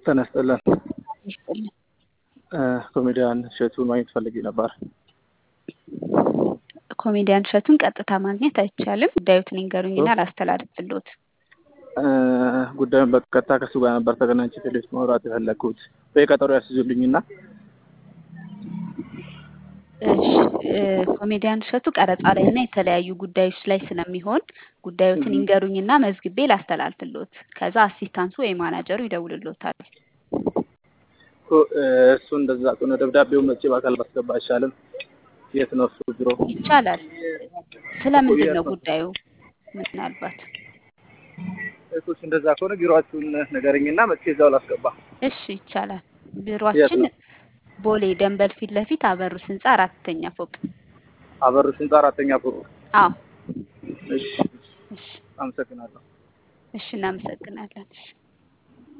ተነስጥልን ይስጥልን። ኮሜዲያን እሸቱን ማግኘት ፈልጌ ነበር። ኮሜዲያን እሸቱን ቀጥታ ማግኘት አይቻልም። ጉዳዩትን ይንገሩኝና ላስተላልፍልዎት። ጉዳዩን በቀጥታ ከሱ ጋር ነበር ተገናኝቼ ቴሌቪዥን ማውራት የፈለግኩት። በቀጠሮ ያስይዙልኝና እሺ ኮሜዲያን እሸቱ ቀረጻ ላይ እና የተለያዩ ጉዳዮች ላይ ስለሚሆን ጉዳዮትን ይንገሩኝና መዝግቤ ላስተላልፍልዎት። ከዛ አሲስታንሱ ወይ ማናጀሩ ይደውልልዎታል። እሱ እንደዛ ከሆነ ደብዳቤውን መቼ በአካል ባስገባ አይሻልም? የት ነው እሱ ቢሮ? ይቻላል። ስለምንድን ነው ጉዳዩ? ምናልባት እሱስ እንደዛ ከሆነ ቢሮአችሁን ንገረኝና መቼ እዛው ላስገባ። እሺ ይቻላል። ቢሮአችን ቦሌ ደንበል ፊት ለፊት አበሩስ ህንፃ አራተኛ ፎቅ። አበሩስ ህንፃ አራተኛ ፎቅ። አዎ እሺ እሺ አመሰግናለሁ። እሺ እናመሰግናለን። እሺ